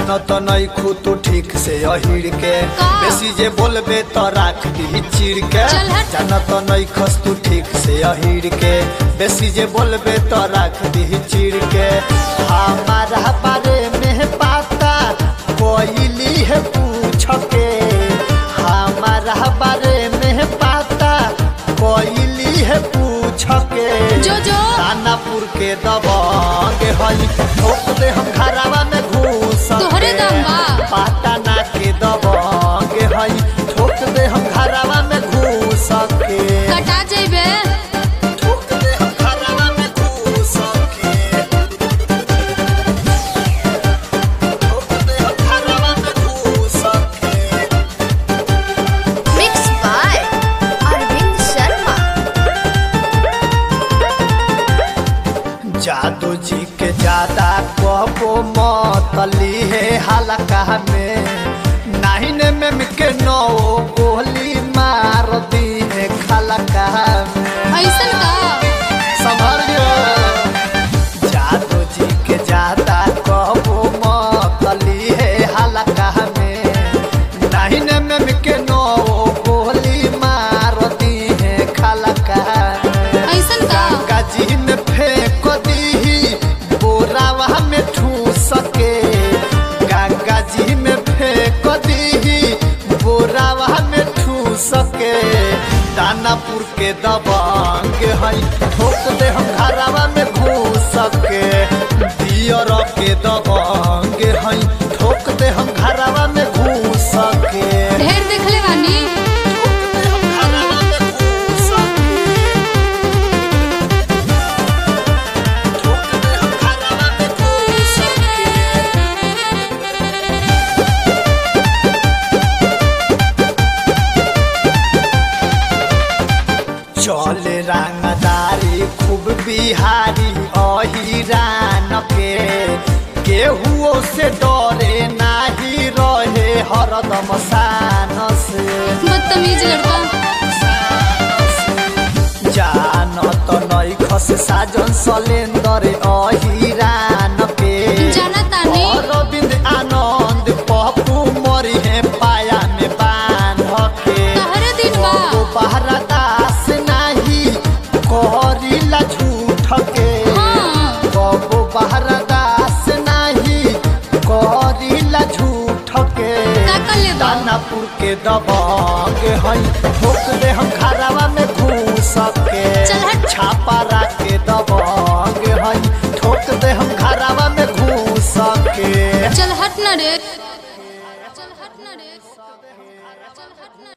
जानो तो नहीं खू तू ठीक से अहिड़ के का? बेसी जे बोलबे तो राख दी चिड़ के चल हट। जानो तो नहीं खस तू ठीक से अहिड़ के बेसी जे बोलबे तो राख दी चिड़ के हमारा बारे में पाता कोइली है पूछ के हमारा बारे में पाता कोइली है पूछ के जो जो दानापुर के दबंग हई ठोक दे हम घरवा में घूस तोहरे दम बा। पाटना के दबंग हई ठोक दे हम घरवा में घूस के कटा जेबे ठोक दे हम घरवा में घूस के ठोक दे हम घरवा में घूस के Mixed by Arvind Sharma. जादू जी के ज्यादा कहबो मतली है हल्का में नाइन में के नौ गोली मार दी है खलका में ऐसन का संभल गया जादू जी के ज्यादा कहबो मतली है हल्का में नाइन में के नौ गोली मार दी है खलका में ऐसन का गंगा जी में फेंक दी बोरावा में ठूस के गंगा जी में फेंक दी बोरावा में ठूस के दानापुर के दबंग हई ठोक दे हम घरवा में घूस के दियर के दबंग हई ठोक दे हम घरवा में घूस के ढेर देखले बानी ठोक दे हम घरवा में घूस के ठोक दे हम घरवा में घूस के चले रंगदारी खूब बिहारी अहिरान के केहुओ से डरे नाही रहे हरदम शान से बदतमीज लड़का जान तो नई खस साजन सलेंदर अहिरान के जाना तानी अरविंद आनंद पप्पू मरी है पाया में बांध के तहरे दिन बा ओ बहरा दास नाही कहरीला झूठ के हाँ कबो बहरा दास नाही कहरीला झूठ के का कर ले बा दानापुर के दबंग हई ठोक दे हम घरवा में घूस के चल हट। छापा के दबंग हई ठोक दे हम घरवा में घूस के चल हट ना रे चल हट ना रे चल हट ना